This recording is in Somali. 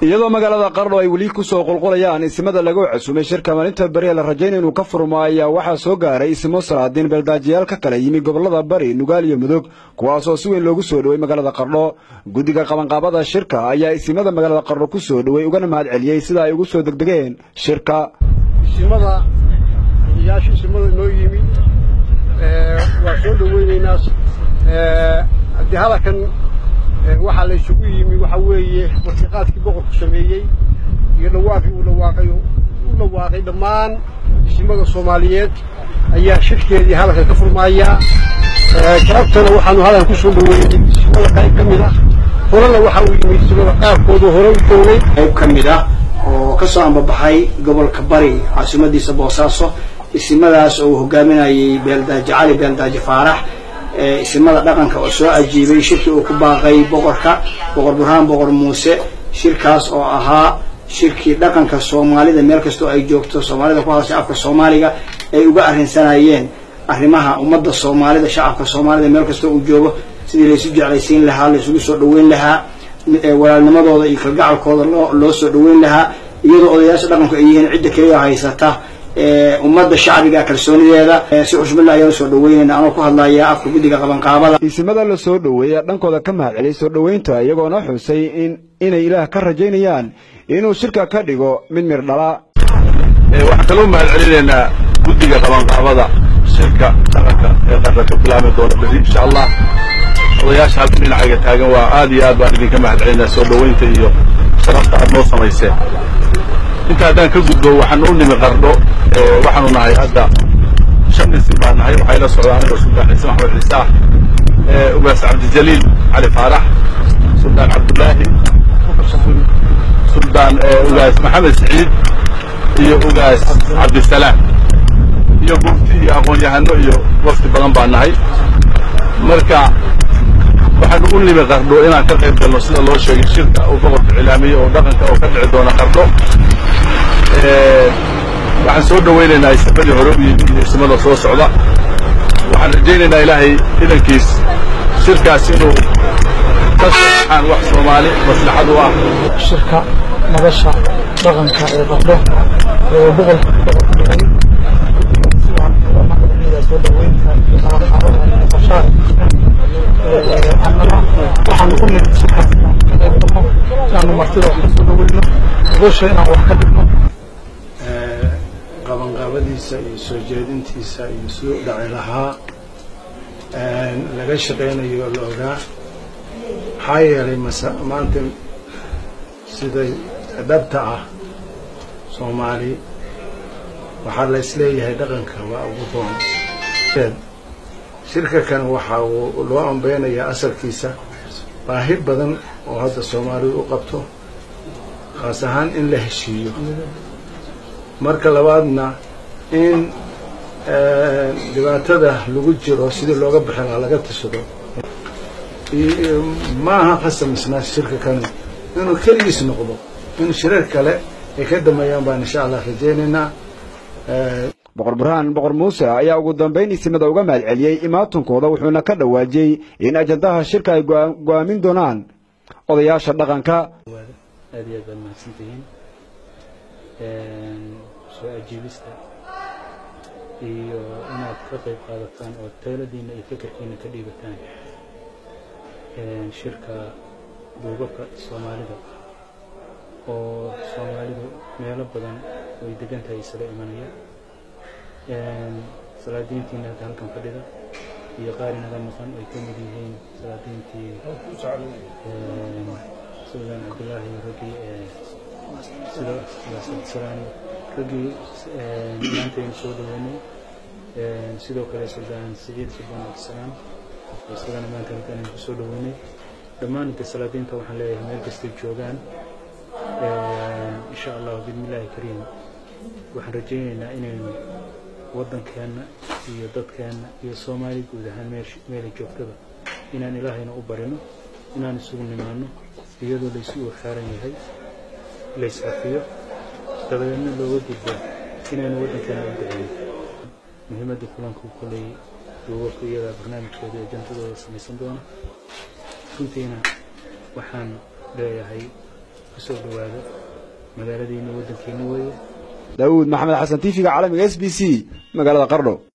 iyadoo magaalada qardho ay weli ku soo qulqulayaan isimada lagu casuumay shirka maalinta beri ee la rajaynaya inuu ka furmo ayaa waxaa soo gaaray isimo salaadiin beeldaajiyaal ka kala yimi gobollada bari nugaal iyo mudug kuwaasoo si weyn loogu soo dhowey magaalada qardho guddiga qabanqaabada shirka ayaa isimada magaalada qardho ku soo dhowey ugana mahad celiyey sida ay ugu soo degdegeen shirka isimada odayaasha isimada noo yimi waa soo dhoweynaynaa haddii hadalkan waxaa la isugu yimi waxa weeye wartiqaadkii boqorku sameeyey iyo dhawaaqii uu dhawaaqay u dhawaaqay dhammaan isimada soomaaliyeed ayaa shirkeedii hadalka ka furmaaya galabtana waxaanu hadal ku soo dhaweynay isimada qayb ka mid ah horena waxa uu yimi isimada qaarkoodu hore u joogay qayb ka mid ah oo ka soo ambabaxay gobolka bari caasimadiisa boosaaso isimadaas oo uu hogaaminayay beeldaaji cali beeldaaji faarax isimada dhaqanka oo soo ajiibay shirkii uu ku baaqay boqorka boqor burhaan boqor muuse shirkaas oo ahaa shirkii dhaqanka soomaalida meel kastoo ay joogto soomaalida ku hadashay afka soomaaliga ay uga arrinsanayeen arrimaha ummadda soomaalida shacabka soomaalida meel kastoo uu joogo sidii laysu jeclaysiin lahaa laysugu soo dhaweyn lahaa walaalnimadooda iyo kalgacalkooda loo loo soo dhaweyn lahaa iyadoo odayaasha dhaqanku ay yihiin cidda keliya haysata ummadda shacbiga kalsoonideeda si xushmad ayaan soo dhaweynayna anoo ku hadlaya afka guddiga qabanqaabada isimada la soo dhoweeya dhankooda ka mahad celiyay soo dhoweynta iyagoona xusay in inay ilaah ka rajaynayaan inuu shirka ka dhigo mid mir dhala waxaan kaloo mahad celinaynaa guddiga qabanqaabada shirka dhaqanka ee qarra ka bilaami doona beri insha allah odayaasha halka dhinacayga taagan waa aad iyo aad baan idinka mahad celinaa soo dhoweynta iyo sharafta aad noo samayseen inta haddaan ka gudbo waxaan u nimi qardho waxaanu nahay hadda shan isim baan nahay waxay la socdaan anigoo suldaan ciise maxmed ciise ah ugaas cabdijaliil cali faarax suldaan cabdullaahi suldaan ugaas maxamed siciid iyo ugaas cabdisalaam iyo gurti iyo aqoon-yahano iyo wafti badan baan nahay marka waxaanu u nimi qardho inaan ka qayb galno sida loo sheegay shirka uu boqorka cilaamiyey oo dhaqanka oo ka dhici doona qardho waxaan soo dhawaynaynaa ismadii hore u yimi iyo ismada soo socda waxaan rajaynaynaa ilaahay idankiis shirkaas inuu ka soxaan wax soomaali maslaxad u ah shirka madasha dhaqanka ee qardho ee boqolka boqorka soo dhaweynta iyo qabanqaabada iyo qorshaha annana waxaanu ku nimid shirkaas inaan ka qayb galno inaanu martida wax ka soo dhaweyno gosha inaan wax ka dhigno qabanqaabadiisa iyo soo jeedintiisa iyo siduu dhaci lahaa laga shaqaynayo la ogaa maxaa yeelay mase maanta siday dhabta ah soomaali waxaa la isleeyahay dhaqanka waa ugu roon shirka kan waxa uu loo ambeynayaa asalkiisa baahi badan oo hadda soomaalidu u qabto khaas ahaan in la heshiiyo marka labaadna in dhibaatada lagu jiro sidii looga bixin lahaa laga tashado ma aha khasamisna shirka kan inuu keligiis noqdo in shirar kale ay ka dameeyaan baan insha allah rajaynaynaa boqor burhaan boqor muuse ayaa ugu dambayn isimada uga mahad celiyey imaatunkooda wuxuuna ka dhawaajiyey in ajandaha shirka ay go-aamin doonaan odayaasha dhaqanka aad iyo aad baad mahadsantihiin soo ajiibista iyo inaad ka qayb qaadataan oo teeladiina iyo fikirkiina ka dhiibataan shirka duubabka soomaalida oo soomaalidu meelo badan way degan tahay isla imanaya salaadiintiina hadda halkan fadhida iyo qaar inaga maqan ay ka mid yihiin salaadiintii suldaan cabdullaahi raggii sida salaani raggii maantaynu soo dhaweynay sidoo kale suldaan siciid suldaan cabdisalaam isagana maanta halkaan ku soo dhaweynay dhammaan inta salaadiinta waxaan leeyahay meel kastay joogaan insha allah bismillaahi kariim waxaan rajaynaynaa inaynu waddankeenna iyo dadkeenna iyo soomaali guud ahaan meelay joogtada inaan ilaahayna u barino inaan isugu nimaano iyadoo laysu urxaaran yahay layscafiyo dabadeedna looga gudbo inaynu waddankeena u duceeyo muhiimadda kulanku koley duubabka iyadaa barnaamijkooda iyo jantadooda samaysan doona runtiina waxaan leeyahay kusoo dhawaada magaaladiina waddankeena weeye daawuud maxamed xasan tiifiga caalamiga s b c magaalada qardho